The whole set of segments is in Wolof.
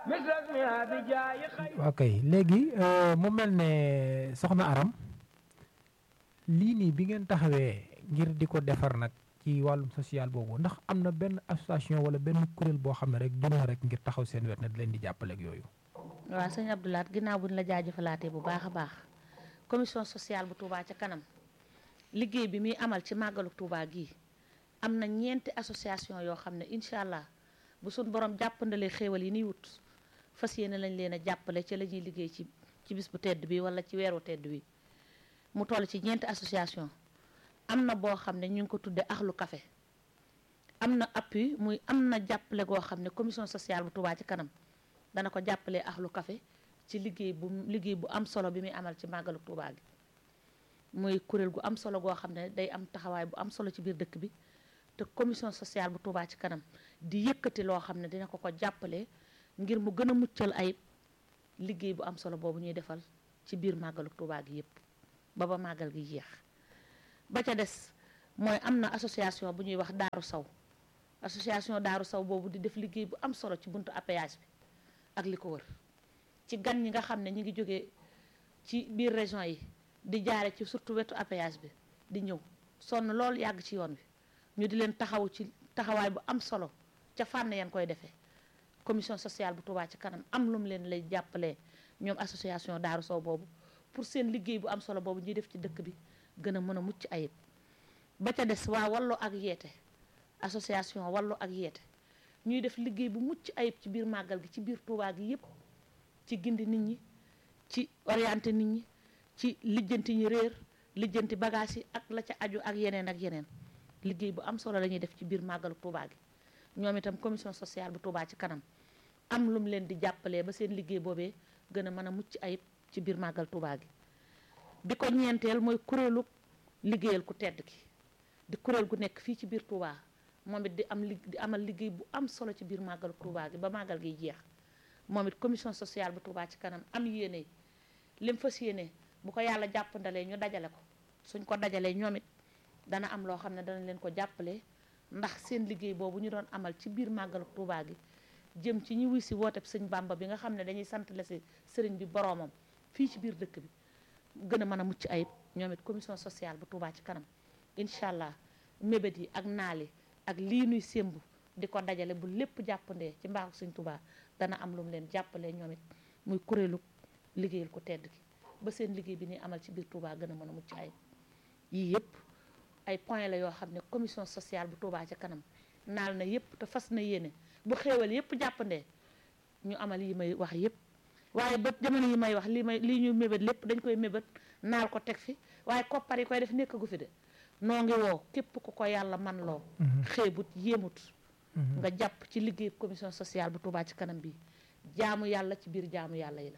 ok léegi mu mel ne soxna Aram lii nii bi ngeen taxawee ngir di ko defar nag ci wàllum social boobu ndax am na benn association wala benn kuréel boo xam ne rek jëm na rek ngir taxaw seen wet na di leen di jàppale ak yooyu. waaw sëñ Abdoulaat ginnaaw bu ñu la jaajëfalaatee bu baax a baax commission sociale bu Touba ca kanam liggéey bi muy amal ci màggalu Touba gii am na ñeenti association yoo xam ne incha allah bu suñ borom jàppandalee xéewal yi niy wut fas yéene lañ leen a jàppale ci la ñuy liggéey ci ci bis bu tedd bi wala ci weeru tedd bi mu toll ci ñeenti association am na boo xam ne ñu ngi ko tudde axlu café am na appui muy am na jàppale goo xam ne commission sociale bu Touba ci kanam dana ko jàppalee axlu café ci liggéey bu liggéey bu am solo bi muy amal ci màggalu Touba gi muy kuréel gu am solo goo xam ne day am taxawaay bu am solo ci biir dëkk bi te commission sociale bu Touba ci kanam di yëkkati loo xam ne dina ko ko jàppale ngir mu gën a muccal ayib liggéey bu am solo boobu ñuy defal ci biir màggalu Touba gi yépp ba ba màggal gi jeex ba ca des mooy am na association bu ñuy wax Daaru Saw association Daaru Saw boobu di def liggéey bu am solo ci buntu APH bi ak li ko wër ci gan ñi nga xam ne ñi ngi jógee ci biir région yi di jaare ci surtout wetu APH bi di ñëw sonn lool yàgg ci yoon wi ñu di leen taxaw ci taxawaay bu am solo ca fànn yan koy defee commission sociale bu Touba ci kanam am lu mu leen lay jàppalee ñoom association Daaru Sow boobu pour seen liggéey bu am solo boobu ñuy def ci dëkk bi gën a mën a mucc ayib ba ca des waa wallu ak yeete association wallu ak yeete ñuy def liggéey bu mucc ayib ci biir màggal gi ci biir Touba gi yépp ci gindi nit ñi ci orienté nit ñi ci lijjanti ñi réer lijjanti bagage yi ak la ca aju ak yeneen ak yeneen liggéey bu am solo la ñuy def ci biir màggalu Touba gi ñoom itam commission sociale bu Touba ci kanam am lu mu leen di jàppalee ba seen liggéey boobee gën a mën a mucc ayib ci biir màggal Touba gi bi ko ñeenteel mooy kuréelu liggéeyal ku tedd ki di kuréel gu nekk fii ci biir Touba moom it di am li di amal liggéey bu am solo ci biir màggalu Touba gi ba màggal gi jeex moom it commission sociale bu Touba ci kanam am yéene lim fas yéene bu ko yàlla jàppandalee ñu dajale ko suñ ko dajalee ñoom it dana am loo xam ne dana leen ko jàppale ndax seen liggéey boobu ñu doon amal ci biir màggalu Touba gi jëm ci ñi wuy si wooteb sëñ Bàmba bi nga xam ne dañuy sant la si sëriñ bi boroomam fii ci biir dëkk bi gën a mën a mucc ayib ñoom it commission sociale bu Touba ci kanam incha allah mébét yi ak naal yi ak lii nuy sémbu di ko dajale bu lépp jàppandee ci mbaaxu sëñ Touba dana am lu mu leen jàppalee ñoom it muy kuréelu liggéeyal ko tedd gi ba seen liggéey bi ni amal ci biir Touba gën a mën a mucc ayib yii yëpp ay point la yoo xam ne commission sociale bu Touba ci kanam naal na yëpp te fas na yéene bu xéewal yëpp jàppandee ñu amal yi may wax yëpp waaye ba jamono yi may wax lii may lii ñu mébét lépp dañ koy mébét naal ko teg fi waaye koppar yi koy def nekkagu fi de noo ngi woo képp ku ko yàlla man loo xeebut yéemut nga jàpp ci liggéey commission sociale bu Touba ci kanam bi jaamu yàlla ci biir jaamu yàlla yi la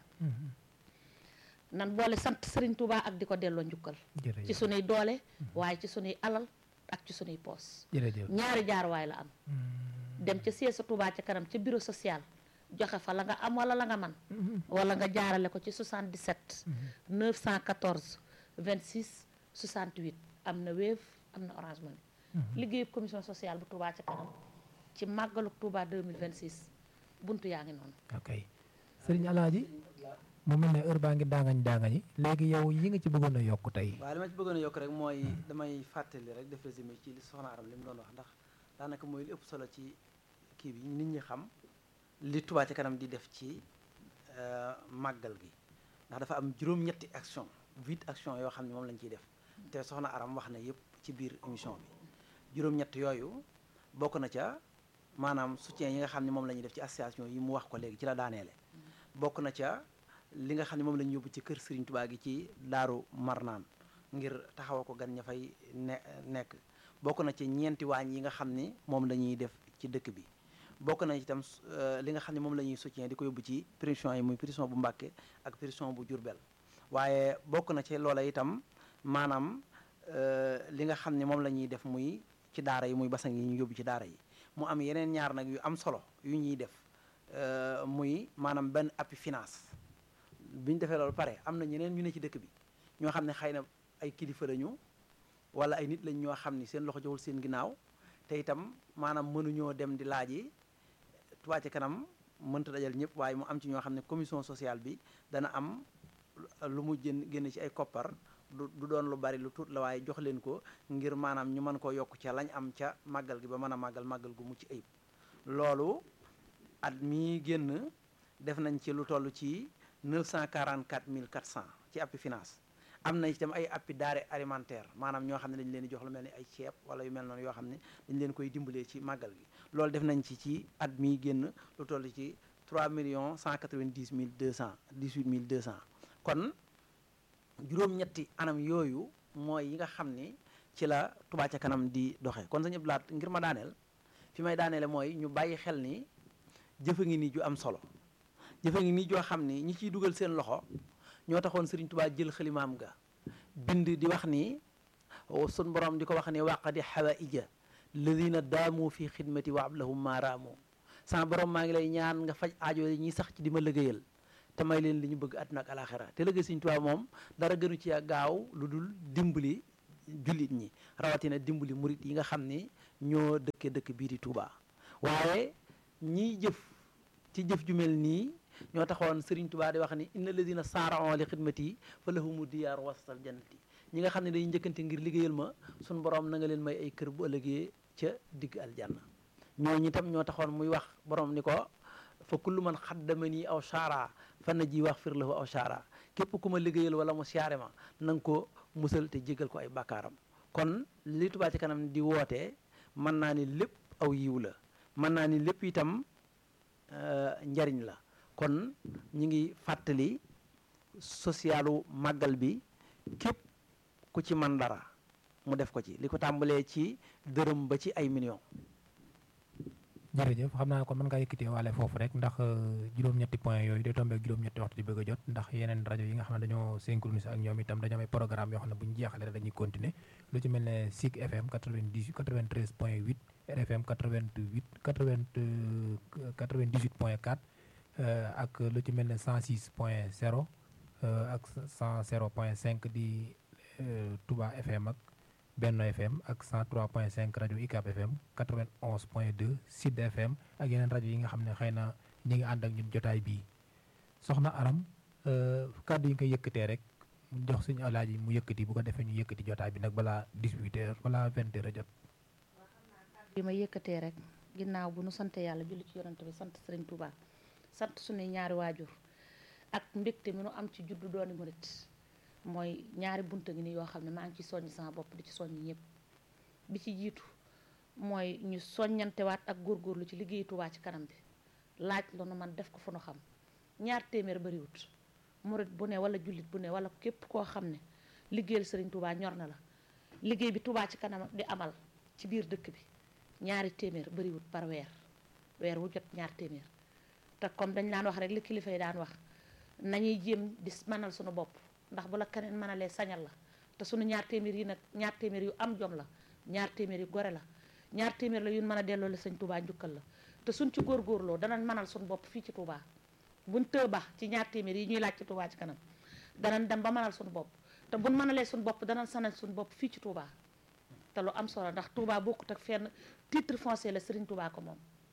nan boole sant Serigne Touba ak di ko delloo njukkal ci sunuy doole waaye ci sunuy alal ak ci sunuy poos ñaari jaaruwaay la am dem ca siège sa Touba ca kanam ca bureau social joxe fa la nga am wala la nga man wala nga jaarale ko ci 77 914 26 68 am na Wave am na Orange Money liggéeyu commission sociale bu Touba ca kanam ci màggalu Touba 2026 buntu yaa ngi noonu ok Serigne Alaaji mu mel ne heure baa ngi daangañ daangañi léegi yow yi nga ci bëggoon a yokk tey waaw li ma ci bëggoon a yokk rek mooy damay fàttali rek def résumé ci li soxna Aram li mu doon wax ndax daanaka mooy li ëpp solo ci kii bi nit ñi xam li Touba ca kanam di def ci màggal gi ndax dafa am juróom-ñetti action huit action yoo xam ne moom lañ ciy def te soxna Aram wax na yëpp ci biir émission bi juróom-ñett yooyu bokk na ca maanaam soutien yi nga xam ne moom la ñuy def ci association yi mu wax ko léegi ci la daaneele bokk na ca li nga xam ne moom la ñu yóbbu ci kër Serigne Touba gi ci Daaru Marnaan ngir taxawa ko gan ña fay ne nekk bokk na ci ñeenti waañ yi nga xam ni moom la ñuy def ci dëkk bi bokk na itam li nga xam ne moom la ñuy soutien di ko yóbbu ci prison yi muy prison bu Mbàkke ak prison bu Jurbel waaye bokk na ci loola itam maanaam li nga xam ne moom la ñuy def muy ci daara yi muy basang yi ñu yóbbu ci daara yi mu am yeneen ñaar nag yu am solo yu ñuy def muy maanaam benn appui finance bi ñu defee loolu pare am na ñeneen ñu ne ci dëkk bi ñoo xam ne xëy na ay kilifa lañu wala ay nit lañ ñoo xam ni seen loxo joxul seen ginnaaw te itam maanaam mënuñoo dem di laaji Touba ca kanam mënta dajal ñëpp waaye mu am ci ñoo xam ne commission sociale bi dana am lu mu jën génn ci ay koppar du du doon lu bari lu tuut la waaye jox leen ko ngir maanaam ñu mën koo yokk ca lañ am ca màggal gi ba mën a màggal màggal gu mucc ayib loolu at mii génn def nañ ci lu toll ci 944 400 ci appi finance am na itam ay appi denrée alimentaire maanaam ñoo xam ne dañ leen di jox lu mel ni ay ceeb wala yu mel noonu yoo xam ne dañ leen koy dimbalee ci màggal gi loolu def nañ ci ci at mii génn lu toll ci 3 millions 190 mille 200 18 mille 200 kon juróom-ñetti anam yooyu mooy yi nga xam ni ci la Touba ca kanam di doxe kon sañu laat ngir ma daaneel fi may daaneele mooy ñu bàyyi xel ni jëfa ngi nii ju am solo jëfa ngi nii joo xam ni ñi ciy dugal seen loxo ñoo taxoon Sëriñ Touba jël xalimaam ga bind di wax ni sun borom di ko wax ni waqadi hawaïja ladina daamu fi xidmati wa ablahum maaraamu sama borom maa ngi lay ñaan nga faj aajo ñi sax ci di ma liggéeyal te may leen li ñu bëgg àdduna ak alaxira te liggéey Sëriñ Tuubaa moom dara gënu ci gaaw lu dul dimbali jullit ñi rawatina dimbali murit yi nga xam ni ñoo dëkke dëkk bii di Tuubaa waaye ñiy jëf ci jëf ju mel nii ñoo taxoon Sëriñ Tuubaa di wax ni inna alladina saara'u li xidmati fa lahumu diyaar wastal jannati ñi nga xam ne dañuy njëkkante ngir liggéeyal ma suñ borom na nga leen may ay kër bu ëllëgee ca digg aljanna ñooñu itam ñoo taxoon muy wax borom ni ko fa kullu man xaddamani aw saara fa na ji wax fir lahu aw saara képp ku ma liggéeyal wala mu siyaare ma na nga ko musal te jégal ko ay bàkkaaram kon li Touba ci kanam di wootee mën naa ni lépp aw yiw la mën naa ni lépp itam njariñ la kon ñi ngi fàttali socialu màggal bi képp ku ci man dara mu def ko ci li ko tàmbalee ci dërëm ba ci ay millions jërëjëf xam naa kon mën ngaa yëkkatee waale foofu rek ndax juróom-ñetti point yooyu day tombé ak juróom-ñetti waxtu di bëgg a jot ndax yeneen rajo yi nga xam ne dañoo synchronisé ak ñoom itam dañoo am ay programme yoo xam ne bu ñu jeexalee rek dañuy continuer lu ci mel ne SIC FM 90 93 point 8 RFM 88 80 98 point 4 ak lu ci mel ne 106 point 0 ak 100 point 5 di Touba FM ak Benno FM ak 103.5 rajo UCAB FM 91.2 Sud FM ak yeneen rajo yi nga xam ne xëy na ñi ngi ànd ak ñun jotaay bii soxna Aram kàddu yi nga yëkkatee rek mu jox suñu alaaji mu yëkkati bu ko defee ñu yëkkati jotaay bi nag balaa 18 heures balaa 20 heures a jot. bi ma yëkkatee rek ginnaaw bu nu sant yàlla julli ci yonante bi sant Sëriñ Touba sant suñuy ñaari waajur ak mbégte mi nu am ci juddu dooni murit mooy ñaari bunta ngi ni yoo xam ne maa ngi ci soññ sama bopp di ci soññ ñëpp bi ci jiitu mooy ñu soññantewaat ak góorgóorlu ci liggéeyu Touba ci kanam bi laaj la nu man def ko fu nu xam ñaar téeméer bariwut murit bu ne wala jullit bu ne wala képp koo xam ne liggéeyal Sëriñ Touba ñor na la liggéey bi Touba ci kanam di amal ci biir dëkk bi ñaari téeméer bariwut par weer weer wu jot ñaar téeméer te comme dañ daan wax rek li kilifa yi daan wax nañuy jéem di mënal suñu bopp ndax bu la keneen mënalee sañal la te sunu ñaar téeméer yi nag ñaar téeméer yu am jom la ñaar téeméer yu gore la ñaar téeméer la yu mën a delloo la sëñ Touba njukkal la te suñ ci góorgóorloo danañ mënal suñu bopp fii ci Touba buñ tëba ci ñaar téeméer yi ñuy laaj ci Touba ci kanam danañ dem ba mënal suñu bopp te buñ mënalee suñu bopp danañ sanal suñu bopp fii ci Touba te lu am solo ndax Touba bokkut ak fenn titre foncier la Serigne Touba ko moom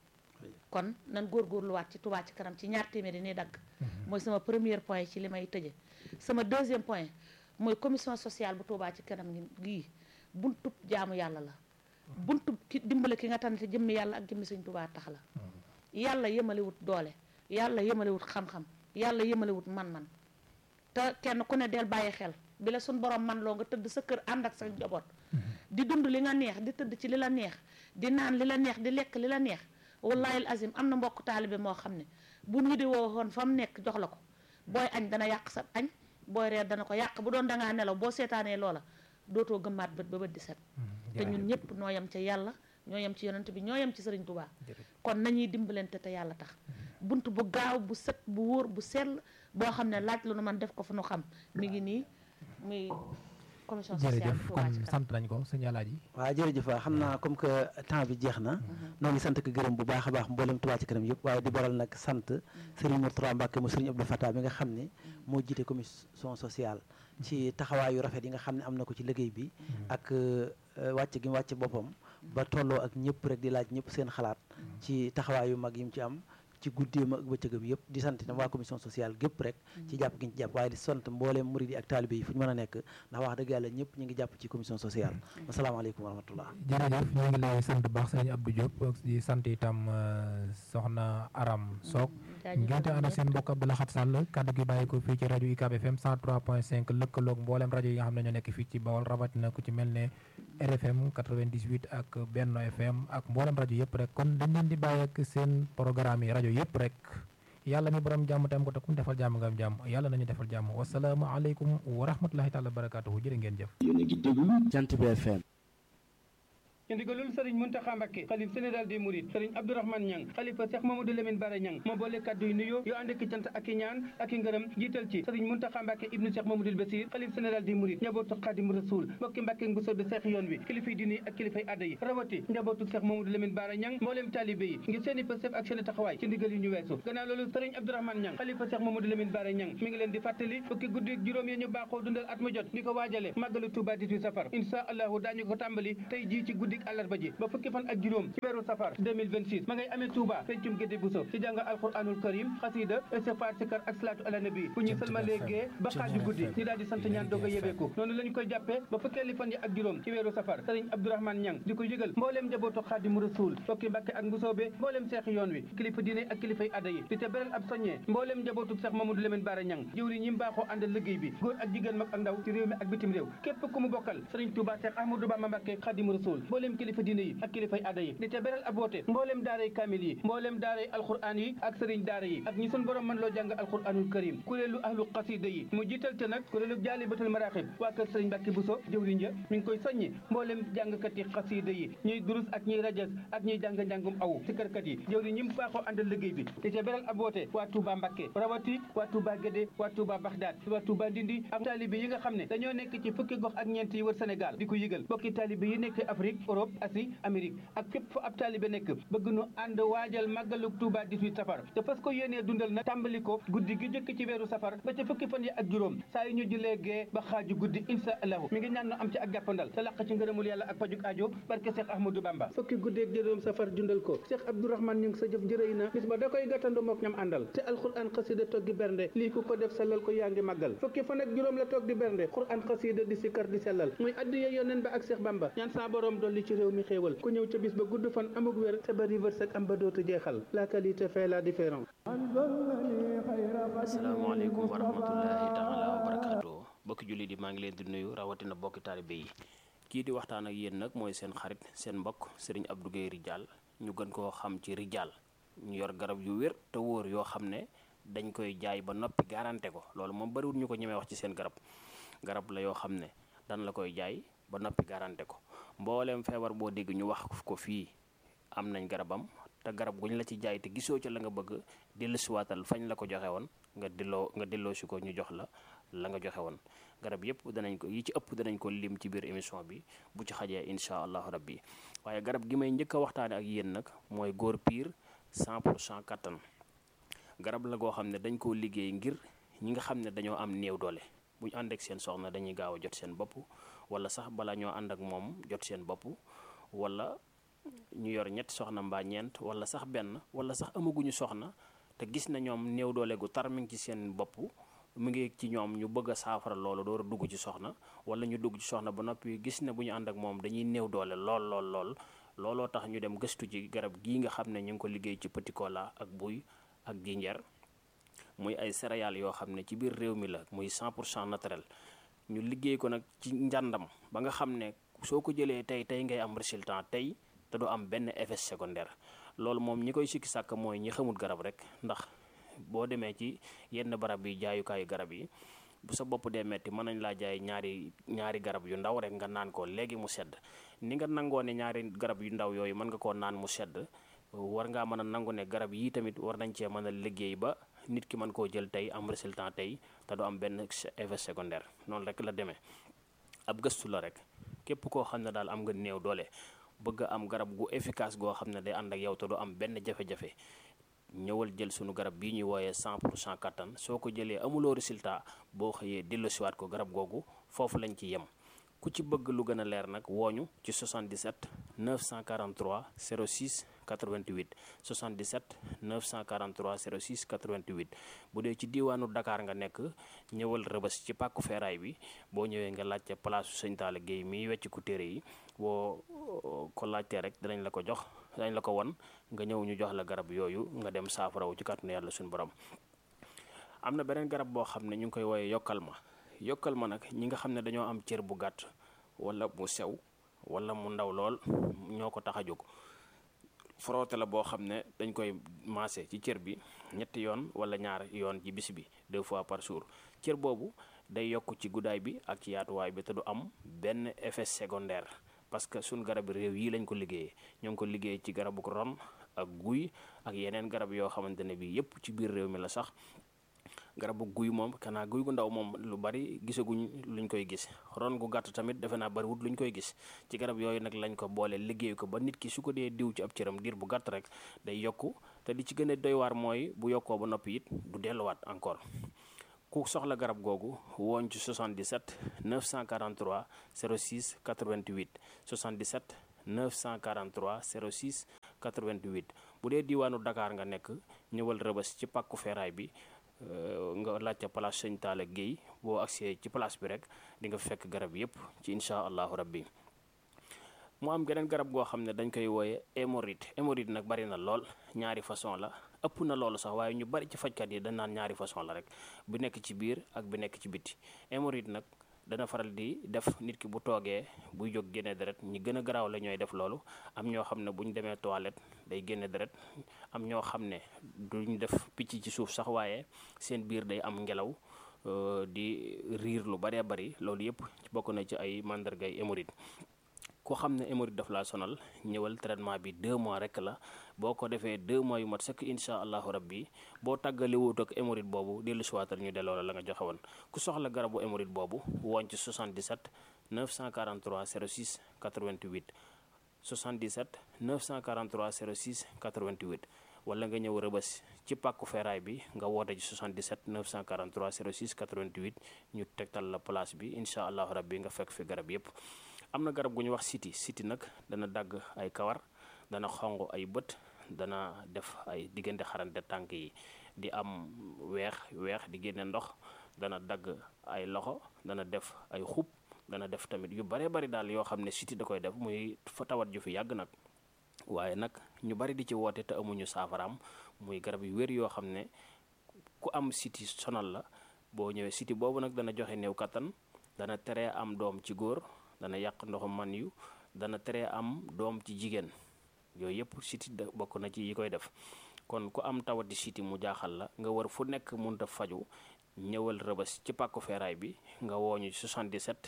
kon nan góorgóorluwaat ci Touba ci kanam ci ñaar téeméer yi nii dagg mooy sama premier point ci li may tëje sama deuxième point mooy commission sociale bu Touba ci kanam gii buntub jaamu yàlla la buntub ki dimbale ki nga tànn te jëmmi yàlla ak jëmmi Sëñ Touba tax la yàlla yemalewut doole yàlla yemalewut xam-xam yàlla yemalewut man-man te kenn ku ne del bàyyi xel bi la suñ borom man loo nga tëdd sa kër ànd ak sa njaboot di dund li nga neex di tëdd ci li la neex di naan li la neex di lekk li la neex wallahi azim am na mbokk taalibe moo xam ne bu ñu di woo woon fa mu nekk jox la ko booy añ dana yàq sa añ booy reer dana ko yàq bu doon dangaa nelaw boo seetaanee loola dootoo gëmmaat bët ba bët di set te ñun ñëpp noo yem ca yàlla ñoo yem ci yonent bi ñoo yem ci sëriñ Touba kon nañuy dimbalante te yàlla tax bunt bu gaaw bu set bu wóor bu sell boo xam ne laaj lu nu man def ko fu nu xam mi ngi nii muy commission sociale jërëjëf kon sant nañ ko sëñ Alaaji waaw jërëjëf waaw xam naa comme que temps bi jeex na noo ngi sant ko gërëm bu baax a baax mboolem Touba ci kanam yëpp waaye di baral nag sant Serigne Mourtada Mbacke mu Serigne Abdou Fatah bi nga xam ne moo jiite commission sociale ci taxawaayu rafet yi nga xam ne am na ko ci liggéey bi ak wàcc gi mu wàcc boppam ba tolloo ak ñëpp rek di laaj ñëpp seen xalaat ci taxawaayu mag yi mu ci am ci guddeem ak bëccëgam yëpp di sant itam waa commission sociale gépp rek ci jàpp gi ñu ci jàpp waaye di sant mbooleem murid yi ak taalibe yi fu ñu mën a nekk ndax wax dëgg yàlla ñëpp ñu ngi jàpp ci commission sociale asalaamaaleykum wa rahmatullah jërëjëf ñu ngi lay sant baax sëriñ Abdou Diop ak di sant itam euh, soxna Aram Sock ngeen te ànd ak seen mbokk Abdou Lahad Sall kaddu gi bàyyi ko fii ci rajo UCAB FM 103.5 lëkkaloog mboolem rajo yi nga xam ne ñoo nekk fii ci Bawol rawatina ku ci mel ne RFM 98 ak Benno FM ak mboolem rajo yëpp rek kon dañ leen di bàyyi ak seen programme yi rajo yëpp rek yàlla mi borom jàmm tam ko te ku mu defal jàmm nga am jàmm yàlla nañu defal jàmm wasalaamu aleykum wa rahmatullahi taala wa barakatuhu jërë ngeen jëf yéen a ngi déglu Jant bi FM ci ndigalul sëriñ Muntaxa Mbàkke xalif général des mourides sëriñ Abdourahmane Ñang xalifa Cheikh Mamadou Lamine Bara Ñang moo boole kàddu yu nuyoo yoo ànd ak cant ak i ñaan ak i ngërëm jiital ci sëriñ Muntaxa Mbàkke ibnu Cheikh Mamadou Basir xalif général des mourides njabootu Xaadim Rasul mbokki Mbàkke bu soobee Seex yoon wi kilifay diine ak kilifay adda yi rawati njabootu Cheikh Mamadou Lamine Bara Ñang mbooleem taalibe yi ngir seeni pësef ak seeni taxawaay ci ndigal yi ñu weesu gannaaw loolu sëriñ Abdourahmane Ñang xalifa Cheikh Mamadou Lamine Bara Ñang mi ngi leen di fàttali fukki guddi ak juróom yi ñu baaxoo dundal at mu jot di ko waajale màggalu Tuuba 18 safar insha allahu daañu ko tàmbali tey jii ci guddik àllarba ji ba fukki fan ak juróom ci weeru safar 2026 ma ngay amee Touba pencum gédé buso ci jàng alquranul karim xasida istighfar sikar ak salaatu ala nabi bu ñu sëlmalee gee ba xaaju guddi ñu daal di sant ñaan doog a yebeeku noonu la ñu koy jàppee ba fukkeeli fan yi ak juróom ci weeru safar sëriñ Abdourahmane Ñang di ko yëgal mbooleem njabootu xaadimu rasul fokki mbàkke ak mbusoobe mbooleem seexi yoon wi kilifa diine ak kilifay adda yi di te beral ab soññee mbooleem njabootu Seex Mamadou Lamine Bara Ñang jëwri ñi mbaaxoo àndal liggéey bi góor ak jigéen mag ak ndaw ci réew mi ak bitim réew képp ku mu bokkal sëriñ Touba Seex Ahmadou Bamba Mbàkke xaadimu rasul mbooleem kilifa diine yi ak kilifay adda yi di te beral ab woote mbooleem daaray kaamil yi mbooleem daaray alquran yi ak sëriñ daara yi ak ñi sun borom mën loo jàng alquranul karim kuréelu ahlu xasida yi mu jiital te nag kuréelu jaalibatul maraaxib waa kër sëriñ Mbàkke Buso jëwriñ ja mi ngi koy soññi mbooleem jàngkat yi xasida yi ñuy durus ak ñuy rajas ak ñuy jàng njàngum aw si kërkat yi jëwriñ ñi mu baaxoo àndal liggéey bi di te beral ab woote waa Touba Mbàkke rawati waa Touba Gédé waa Touba Baxdaad waa Touba Ndindi ak taalibe yi nga xam ne dañoo nekk ci fukki gox ak ñeent yi wër Sénégal di ko yëgal bokki taalibe yi nekk Afrique Europe Asie Amérique ak fépp fu ab taalibe nekk bëgg nu ànd waajal màggalu Touba 18 safar te fas ko yéenee dundal nag tàmbali ko guddi gi jëkk ci weeru safar ba ca fukki fan yi ak juróom saa yu ñu julee gee ba xaaju guddi insha allahu mi ngi ñaan nu am ci ak jàppandal te laq ci ngërëmul yàlla ak pajuk aajo barke Cheikh Ahmadou Bamba fukki guddi ak juróom safar dundal ko Cheikh Abdourahmane ñu ngi sa jëf njërëy na bis ba da koy gàttandu mook ñam àndal te alquran xasida toog di bernde lii ku ko def sellal ko yaa ngi màggal fukki fan ak juróom la toog di bernde quran xasida di sikkar di sellal muy addiya yoneen ba ak Cheikh Bamba ñaan saa borom dolli ci réew mi xéewal ku ñëw ca bis ba gudd fan amuk wér te bari wërsëg am ba dootu jeexal la qualité fait la différence asalaamaaleykum wa rahmatullahi taala wa barakaatu bokki jullit yi maa ngi leen di nuyu rawatina bokki taalibe yi kii di waxtaan ak yéen nag mooy seen xarit seen mbokk sëriñ Abdou Guèye Ridial ñu gën koo xam ci Ridial ñu yor garab yu wér te wóor yoo xam ne dañ koy jaay ba noppi garanté ko loolu moom bariwul ñu ko ñemee wax ci seen garab garab la yoo xam ne dan la koy jaay ba noppi garanté ko mbooleem feebar boo dégg ñu wax ko fii am nañ garabam te garab guñ la ci jaay te gisoo ca la nga bëgg dellusiwaatal fañ la ko joxe woon nga delloo nga delloo si ko ñu jox la la nga joxe woon garab yëpp danañ ko yi ci ëpp danañ ko lim ci biir émission bi bu ci xajee incha allahu rabbi waaye garab gi may njëkk a waxtaane ak yéen nag mooy góor piir 100 pour cent kattan garab la goo xam ne dañ koo liggéey ngir ñi nga xam ne dañoo am néew doole bu ñu ànd ak seen soxna dañuy gaaw a jot seen bopp wala sax bala ñoo ànd ak moom jot seen bopp wala ñu yor ñetti soxna mbaa ñeent wala sax benn wala sax amaguñu soxna te gis na ñoom néew doole gu tar mi ngi ci seen bopp mu ngi ci ñoom ñu bëgg a saafara loolu door a dugg ci soxna wala ñu dugg ci soxna ba noppi gis ne bu ñu ànd ak moom dañuy néew doole lool lool lool looloo tax ñu dem gëstu ci garab gii nga xam ne ñu ngi ko liggéey ci petit cola ak buy ak jinjeer muy ay céréales yoo xam ne ci biir réew mi la muy 100 pour cent naturel ñu liggéey ko nag ci njàndam ba nga xam ne soo ko jëlee tey tey ngay am résultat tey te du am benn effet secondaire loolu moom ñi koy sikki sàkk mooy ñi xamul garab rek ndax boo demee ci yenn barab yi jaayukaayu garab yi bu sa bopp dee metti mën nañ laa jaay ñaari ñaari garab yu ndaw rek nga naan ko léegi mu sedd ni nga nangoo ne ñaari garab yu ndaw yooyu mën nga koo naan mu sedd war ngaa mën a nangu ne garab yii tamit war nañ cee mën a liggéey ba nit ki mën koo jël tey am résultat tey te du am benn effet secondaire noonu rek la demee ab gëstu la rek képp koo xam ne daal am nga néew doole bëgg a am garab gu efficace goo xam ne day ànd ak yow te du am benn jafe-jafe ñëwal jël sunu garab bii ñuy wooyee 100 pour cent kattan soo ko jëlee amuloo résultat boo xëyee delloosiwaat ko garab googu foofu lañ ci yem ku ci bëgg lu gën a leer nag wooñu ci 77 943 06 88 77 943 06 88 bu dee ci diiwaanu Dakar nga nekk ñëwal rëbës ci pàkku feeraay bi boo ñëwee nga laajte place sëñ Talla Guèye miy wecc ku téere yi boo ko laajtee rek dinañ la ko jox dinañ la ko won nga ñëw ñu jox la garab yooyu nga dem saafarawu ci kàttanu yàlla suñu borom am na beneen garab boo xam ne ñu ngi koy wooyee yokkal ma yokkal ma nag ñi nga xam ne dañoo am cër bu gàtt wala mu sew wala mu ndaw lool ñoo ko tax a jóg frotté la boo xam ne dañ koy maase ci cër bi ñetti yoon wala ñaar yoon ci bis bi deux fois par jour cër boobu day yokk ci guddaay bi ak ci yaatuwaay bi te du am benn effet secondaire parce que suñ garab réew yi lañ ko liggéeyee ñoo ngi ko liggéey ci garabu ron ak guy ak yeneen garab yoo xamante ne bi yépp ci biir réew mi la sax garabu guy moom kanaa guy gu ndaw moom lu bari gisaguñ luñ koy gis ron gu gàtt tamit defe naa bariwut luñ koy gis ci garab yooyu nag lañ ko boole liggéey ko ba nit ki su ko dee diw ci ab cëram diir bu gàtt rek day yokku te li ci gën a doy waar mooy bu yokkoo ba noppi it du delluwaat encore ku soxla garab googu wooñ ci 77 943 06 88 77 943 06 88 bu dee diiwaanu Dakar nga nekk ñëwal rëbës ci pàkku feeraay bi nga laajte place sëñ Talla Guèye boo agsee ci place bi rek di nga fekk garab yépp ci incha allahu rabbi mu am geneen garab goo xam ne dañ koy wooye hémorroïde hémorroïde nag bari na lool ñaari façon la ëpp na loolu sax waaye ñu bari ci fajkat yi dañ naan ñaari façon la rek bu nekk ci biir ak bi nekk ci biti hémorroïde nag dana faral di def nit ki bu toogee buy jóg génne deret ñi gën a garaaw la ñooy def loolu am ñoo xam ne bu ñu demee toilette day génne deret am ñoo xam ne duñ def picc ci suuf sax waaye seen biir day am ngelaw di riir lu baree bari loolu yépp bokk na ci ay màndargay hémorroïde ku xam ne hémorroïde daf laa sonal ñëwal traitement bi deux mois rek la boo ko defee deux mois yu mat sëkk incha allahu rabbi boo tàggale wut ak hémorroïde boobu dellu siwaatal ñu delloo la la nga joxe woon ku soxla garabu hémorroïde boobu woon ci 77 943 06 88 77 943 06 88 wala nga ñëw rëbës ci pàkku feeraay bi nga woote ci 77 943 06 88 ñu tegtal la place bi incha allahu rabbi nga fekk fi garab yépp am na garab gu ñu wax siti siti nag dana dagg ay kawar dana xong ay bët dana def ay diggante xarante tànk yi di am weex weex di génne ndox dana dagg ay loxo dana def ay xub dana def tamit yu bare bari daal yoo xam ne siti da koy def muy fa tawat ju fi yàgg nag waaye nag ñu bari di ci woote te amuñu saafaraam muy garab yu wér yoo xam ne ku am siti sonal la boo ñëwee siti boobu nag dana joxe néew kattan dana tere am doom ci góor dana yàq ndoxu man yu dana tere am doom ci jigéen yooyu yëpp siti da bokk na ci yi koy def kon ku am tawati siti mu jaaxal la nga war fu nekk munta faju ñëwal rëbës ci pàkku feeraay bi nga wooñu 77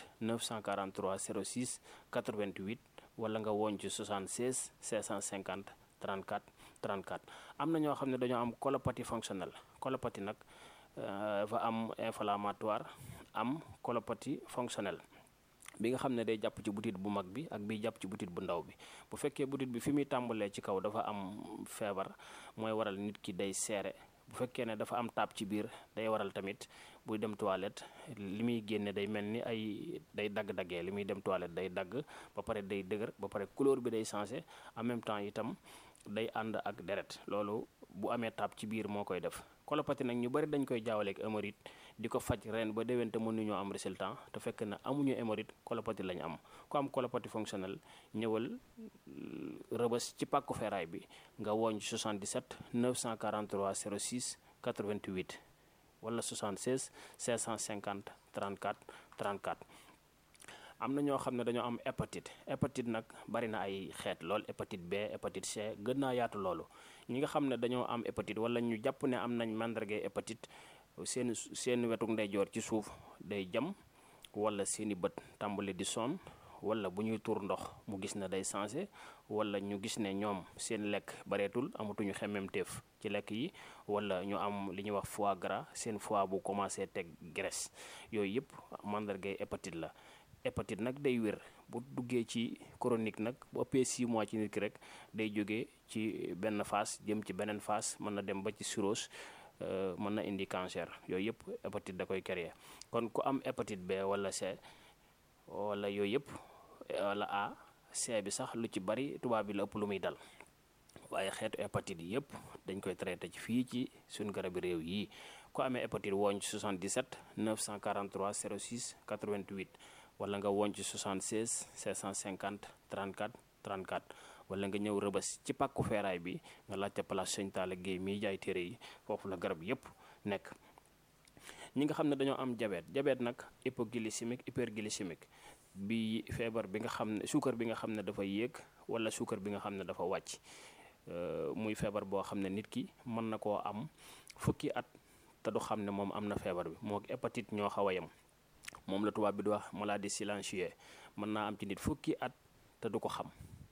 943 06 88 wala nga wooñ ci 76 650 34 34 am na ñoo xam ne dañoo am colopathie fonctionnelle colopathie nag dafa am inflammatoire am colopathie fonctionnelle bi nga xam ne day jàpp ci butit bu mag bi ak biy jàpp ci butit bu ndaw bi bu fekkee butit bi fi muy tàmbalee ci kaw dafa am feebar mooy waral nit ki day seere bu fekkee ne dafa am taab ci biir day waral tamit buy dem toilette li muy génne day mel ni ay day dagg-daggee li muy dem toilette day dagg ba pare day dëgër ba pare couleur bi day changé en même temps itam day ànd ak deret loolu bu amee taab ci biir moo koy def colopathie nag ñu bari dañ koy jaawale ak hémorroïde di ko faj ren ba déwén te mënuñoo am résultat te fekk na amuñu hémorroïde colopathie lañu am ku am colopathie fonctionnelle ñëwal rëbës ci pàkku feeraay bi nga wooñ 77 943 06 88 wala 76 550 34 34 am na ñoo xam ne dañoo am hépatite hépatite nag bari na ay xeet lool hépatite B hépatite C gën naa yaatu loolu ñi nga xam ne dañoo am hépatite wala ñu jàpp ne am nañ màndarga hépatite seen seen wetuk ndeyjoor ci suuf day jam wala seeni bët tàmbali di sonn wala bu ñuy tuur ndox mu gis ne day changé wala ñu gis ne ñoom seen lekk bareetul amatuñu xemmemteef ci lekk yi wala ñu am li ñuy wax foie gras seen foie bu commencé teg graisse yooyu yëpp màndargay hépatite la hépatite nag day wér bu duggee ci chronique nag bu ëppee 6 mois ci nit ki rek day jógee ci benn phase jëm ci beneen phase mën na dem ba ci cirrhose mën na indi cancer yooyu yëpp hépatite da koy créer kon ku am hépatite B wala C wala yooyu yëpp wala A C bi sax lu ci bari tubaab bi la ëpp lu muy dal waaye xeetu hépatite yi yëpp dañ koy traité ci fii ci suñu garabi réew yi ku amee hépatite wooñ ci 77 943 06 88 wala nga wooñ ci 76 650 34 34 wala nga ñëw rëbës ci pàkku feeraay bi nga laajte place Sëñ Talla Guèye miy jaay téere yi foofu la garab yëpp nekk ñi nga xam ne dañoo am diabète diabète nag hypoglycémique hyperglycémique bi feebar bi nga xam ne suukar bi nga xam ne dafa yéeg wala suukar bi nga xam ne dafa wàcc muy feebar boo xam ne nit ki mën na koo am fukki at te du xam ne moom am na feebar bi moo hépatite ñoo xaw a yem moom la tubaab bi di wax maladie silencieuse mën naa am ci nit fukki at te du ko xam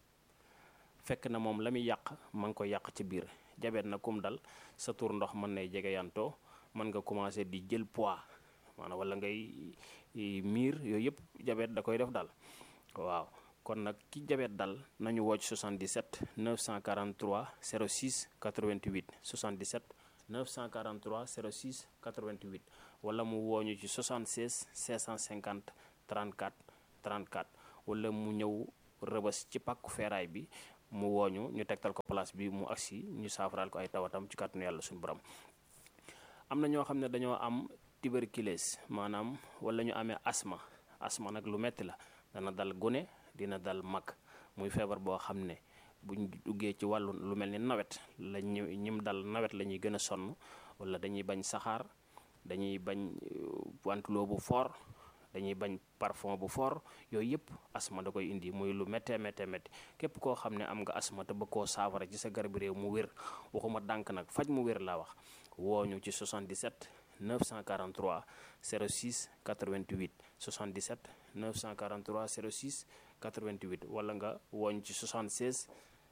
fekk na moom la muy yàq ma ngi koy yàq ci biir diabète na kum dal sa tur ndox mën nay jege yantoo mën nga commencé di jël poids maanaam wala ngay miir yooyu yëpp diabète da koy def daal waaw kon nag ki diabète dal nañu woo ci 77 943 06 88 77 943 06 88 wala mu wooñu ci 76 650 34 34 wala mu ñëw rëbës ci pàkku feeraay bi mu wooñu ñu tegtal ko place bi mu agsi ñu saafaraal ko ay tawatam ci kàttanu yàlla suñu borom am na ñoo xam ne dañoo am tuberculose maanaam wala ñu amee asma asma nag lu metti la dana dal gune dina dal mag muy feebar boo xam ne buñ duggee ci wàllu lu mel ni nawet la ñu ñim dal nawet la ñuy gën a sonn wala dañuy bañ saxaar dañuy bañ wantuloo bu fort dañuy bañ parfum bu fort yooyu yëpp asma da koy indi muy lu méttee méttee métti képp koo xam ne am nga asma te bëgg koo saafara ci sa garab réew mu wér waxuma dànk nag faj mu wér laa wax wooñu ci 77 943 06 88 77 943 06 88 wala nga wooñ ci 76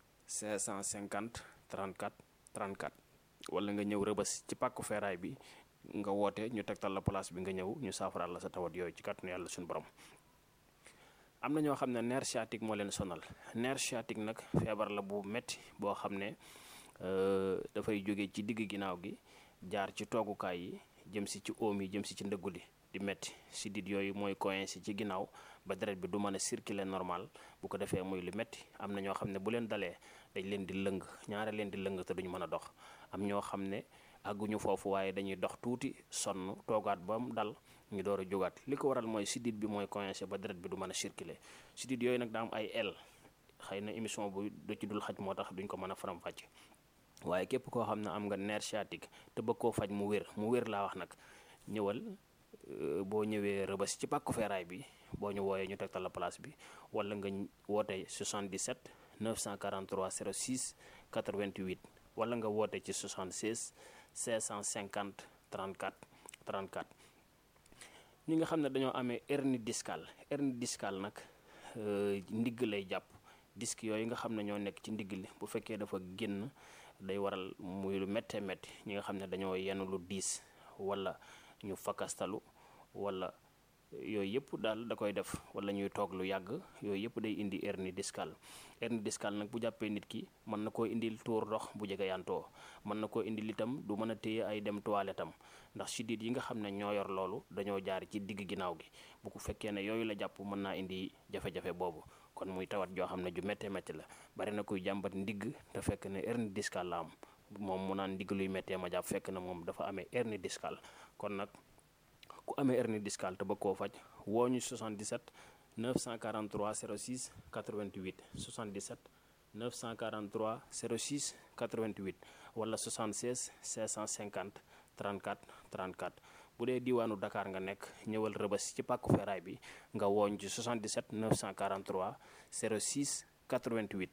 550 34 34 wala nga ñëw rëbës ci pàkku feeraay bi nga woote ñu tegtal la place bi nga ñëw ñu saafaraal la sa tawat yooyu ci kàttanu yàlla suñu borom am na ñoo xam ne nerf sciatique moo leen sonal nerf sciatique nag feebar la bu metti boo xam ne dafay jóge ci digg ginnaaw gi jaar ci toogukaay yi jëm si ci oom yi jëm si ci ndëggu li di metti sidit yooyu mooy coincé ci ginnaaw ba deret bi du mën a circuler normal bu ko defee muy lu metti am na ñoo xam ne bu leen dalee dañ leen di lëng ñaare leen di lëng te duñ mën a dox am ñoo xam ne àgguñu foofu waaye dañuy dox tuuti sonn toogaat ba mu dal ñu door a jógaat li ko waral mooy sidit bi mooy coincé ba deret bi du mën a circuler sidit yooyu nag daa am ay el xëy na émission bu du ci dul xaj moo tax duñ ko mën a faram-fàcce waaye képp koo xam ne am nga nerf sciatique te bëgg koo faj mu wér mu wér laa wax nag ñëwal boo ñëwee rëbës ci pàkku feeraay bi boo ñu wooyee ñu tegtal la place bi wala nga woote 77 943 06 88 wala nga woote ci 76 550 34 34 ñi nga xam ne dañoo amee hernie discale hernie discale nag ndigg lay jàpp disque yooyu nga xam ne ñoo nekk ci ndigg li bu fekkee dafa génn day waral muy lu méttee métti ñi nga xam ne dañoo yenn lu diis wala ñu fakastalu wala yooyu yëpp daal da koy def wala ñuy toog lu yàgg yooyu yëpp day indi hernie discale hernie discale nag bu jàppee nit ki mën na koo indil tuur ndox bu jege yantoo mën na koo indil itam du mën a téye ay dem toilette am ndax sidit yi nga xam ne ñoo yor loolu dañoo jaar ci digg ginnaaw gi bu ko fekkee ne yooyu la jàpp mën naa indi jafe-jafe boobu kon muy tawat joo xam ne ju méttee métti la bari na kuy jàmbat ndigg te fekk ne hernie discale la am moom mu naan ndigg luy méttee ma jàpp fekk na moom dafa amee hernie discale kon nag ku amee hernie discale te bëgg koo faj woo ñu 77 943 06 88 77 943 06 88 wala 76 650 34 34 bu dee diwaanu Dakar nga nekk ñëwal rëbës ci pàkku feeraay bi nga wooñ ci 77 943 06 88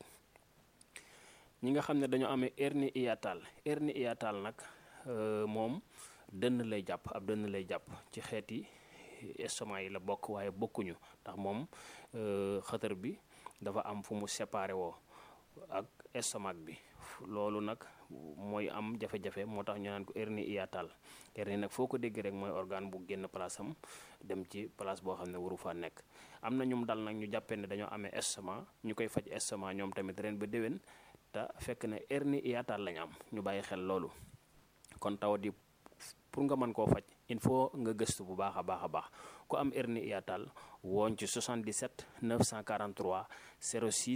ñi nga xam ne dañoo amee hernie hiatale hernie hiatale nag moom dënn lay jàpp ab dënn lay jàpp ci xeeti estomac yi la bokk waaye bokkuñu ndax moom xëtër bi dafa am fu mu séparé woo ak estomac bi loolu nag mooy am jafe-jafe moo tax ñu naan ko hernie hiatale hernie nag foo ko dégg rek mooy organe bu génn place am dem ci place boo xam ne waru faa nekk am na ñum dal nag ñu jàppee ne dañoo amee estomac ñu koy faj estomac ñoom tamit ren ba déwén te fekk ne hernie hiatale lañ am ñu bàyyi xel loolu kon tawat yi pour nga mën koo faj il faut nga gëstu bu baax a baax a baax ku am hernie hiatale wooñ ci 77 943 06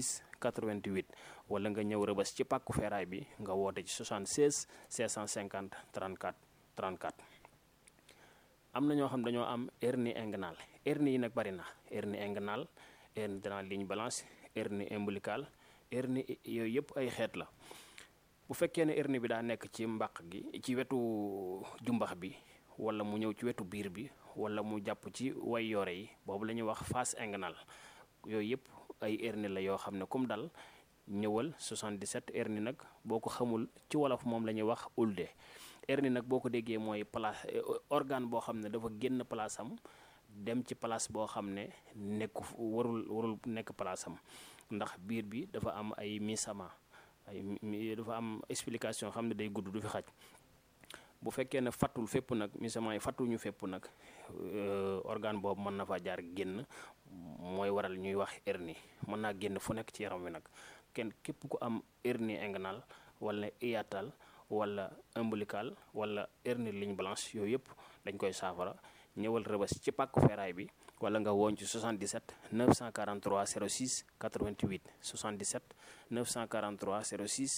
88 wala nga ñëw rëbës ci pàkku feeraay bi nga woote ci 76 650 34 34 am na ñoo xam dañoo am hernie inguinale hernie yi nag bari na hernie inguinale hernie de la ligne balance hernie ombilicale hernie yooyu yëpp ay xeet la bu fekkee ne hernie bi daa nekk ci mbàq gi ci wetu jumbax bi wala mu ñëw ci wetu biir bi wala mu jàpp ci way yoore yi boobu la ñuy wax face inguinale yooyu yëpp ay hernie la yoo xam ne comme dal ñëwal 77 hernie nag boo ko xamul ci wolof moom la ñuy wax ulde hernie nag boo ko déggee mooy place organe boo xam ne dafa génn place am dem ci place boo xam ne nekku warul warul nekk place am ndax biir bi dafa am ay misama ay dafa am explication xam ne day gudd du fi xaj bu fekkee ne fattul fépp nag misama yi fattuñu fépp nag organe boobu mën na fa jaar génn mooy waral ñuy wax hernie mën naa génn fu nekk ci yaram wi nag kenn képp ku am hernie inguinale wala hiatale wala ombilical wala hernie ligne blanche yooyu yëpp dañ koy saafara ñëwal rëbës ci pàkku feeraay bi wala nga woon ci 77 943 06 88 77 943 06